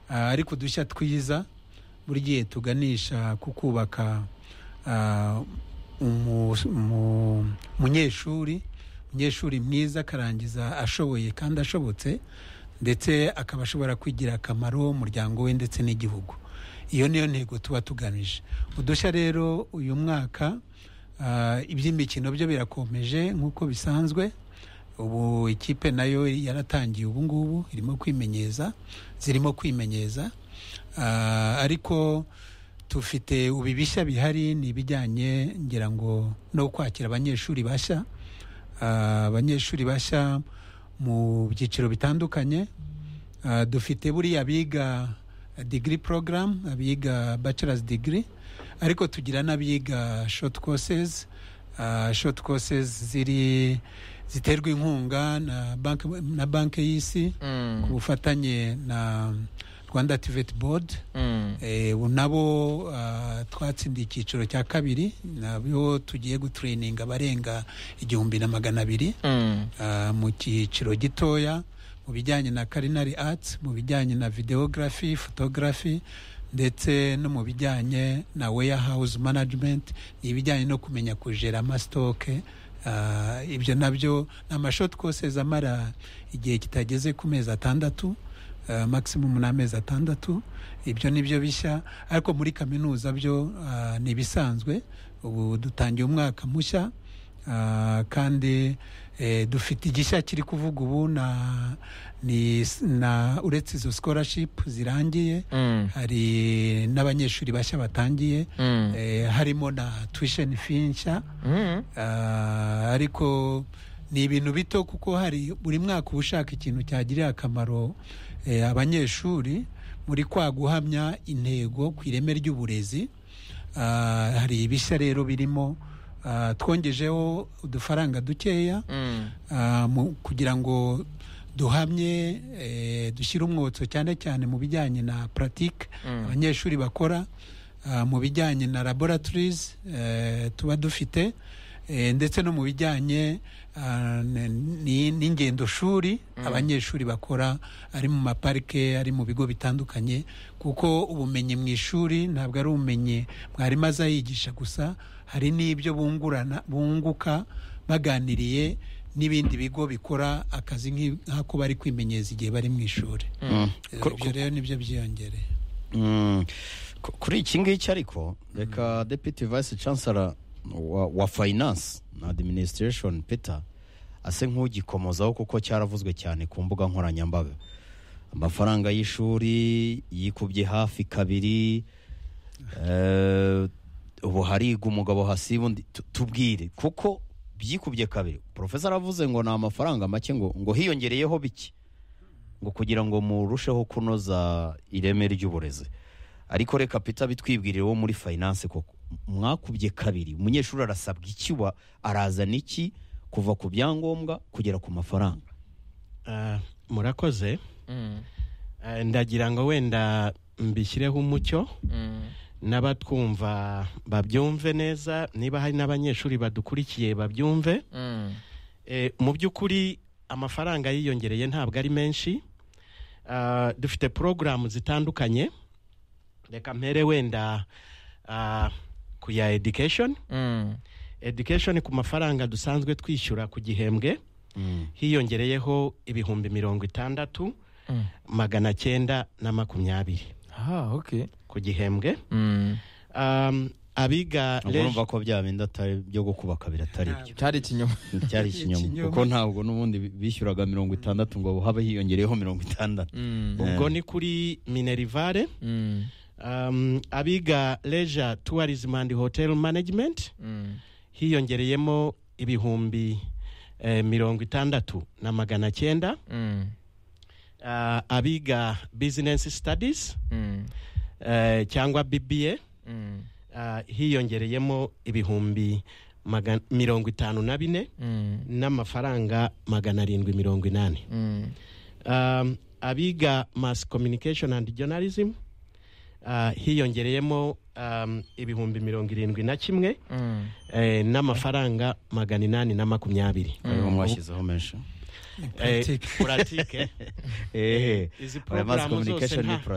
ariko udushya twiza buriya tuganisha ku kubaka umunyeshuri umunyeshuri mwiza akarangiza ashoboye kandi ashobotse ndetse akaba ashobora kwigira akamaro umuryango we ndetse n'igihugu iyo niyo ntego tuba tugamije udushya rero uyu mwaka iby'imikino byo birakomeje nk'uko bisanzwe ubu ikipe nayo yaratangiye ubu ngubu irimo kwimenyeza zirimo kwimenyeza ariko tufite ubu bishya bihari ni ibijyanye ngira ngo no kwakira abanyeshuri bashya abanyeshuri bashya mu byiciro bitandukanye dufite buriya biga digiri porogaramu abiga bachelors digiri ariko tugira n'abiga shoti kosezi shoti kosezi ziri ziterwa inkunga na banki y'isi ku bufatanye na rwanda ativeti bodi nabo twatsindiye icyiciro cya kabiri nabyo tugiye gutreyininga abarenga igihumbi na magana abiri mu cyiciro gitoya mu bijyanye na karinari atsi mu bijyanye na videogarafi fotogarafi ndetse no mu bijyanye na weya hawuzi manajimenti ni ibijyanye no kumenya kujera amasitoke ibyo nabyo ni amashoti koseza amara igihe kitageze ku mezi atandatu maximum ni amezi atandatu ibyo ni byo bishya ariko muri kaminuza byo ni ibisanzwe ubu dutangiye umwaka mushya kandi dufite igishya kiri kuvuga ubu na uretse izo sikorashipu zirangiye hari n'abanyeshuri bashya batangiye harimo na tuwisheni fi nshya ariko ni ibintu bito kuko hari buri mwaka uba ushaka ikintu cyagirira akamaro abanyeshuri muri kwa guhamya intego ku ireme ry'uburezi hari ibishya rero birimo twongejeho udufaranga dukeya kugira ngo duhamye dushyire umwotso cyane cyane mu bijyanye na puratike abanyeshuri bakora mu bijyanye na laboratirizi tuba dufite ndetse no mu bijyanye n'ingendoshuri abanyeshuri bakora ari mu maparike ari mu bigo bitandukanye kuko ubumenyi mu ishuri ntabwo ari ubumenyi mwarimu aza yigisha gusa hari n'ibyo bunguka baganiriye n'ibindi bigo bikora akazi nk'ako bari kwimenyereza igihe bari mu ishuri ibyo rero nibyo byiyongereye kuri iki ngiki ariko reka depite vayisi cansara wa finance na administration peter ase nk'ugikomozaho kuko cyaravuzwe cyane ku mbuga nkoranyambaga amafaranga y'ishuri yikubye hafi kabiri ubu hariga umugabo hasiba tubwire kuko byikubye kabiri porofesa aravuze ngo ni amafaranga make ngo ngo hiyongereyeho bike ngo kugira ngo murusheho kunoza ireme ry'uburezi ariko reka peter bitwibwirire wo muri finance koko mwakubye kabiri umunyeshuri arasabwa iki wa arazana iki kuva ku byangombwa kugera ku mafaranga murakoze ndagira ngo wenda mbishyireho umucyo n'abatwumva babyumve neza niba hari n'abanyeshuri badukurikiye babyumve mu by'ukuri amafaranga yiyongereye ntabwo ari menshi dufite porogaramu zitandukanye reka mpere wenda ku ya education education ku mafaranga dusanzwe twishyura ku gihembwe hiyongereyeho ibihumbi mirongo itandatu magana cyenda na makumyabiri ku gihembwe abiga urumva ko bya bindi atari byo gukubaka biratari byo cyari ikinyoma cyari ikinyoma kuko ntabwo n'ubundi bishyuraga mirongo itandatu ngo habe hiyongereyeho mirongo itandatu ubwo ni kuri minerivare abiga leisure tourism and hotel management hiyongereyemo ibihumbi mirongo itandatu na magana cyenda abiga business studies cyangwa bba hiyongereyemo ibihumbi mirongo itanu na bine n'amafaranga magana arindwi mirongo inani abiga mass communication and journalism hiyongereyemo ibihumbi mirongo irindwi na kimwe n'amafaranga magana inani na makumyabiri ariho mwashyizeho menshi puratike izi porogaramu zose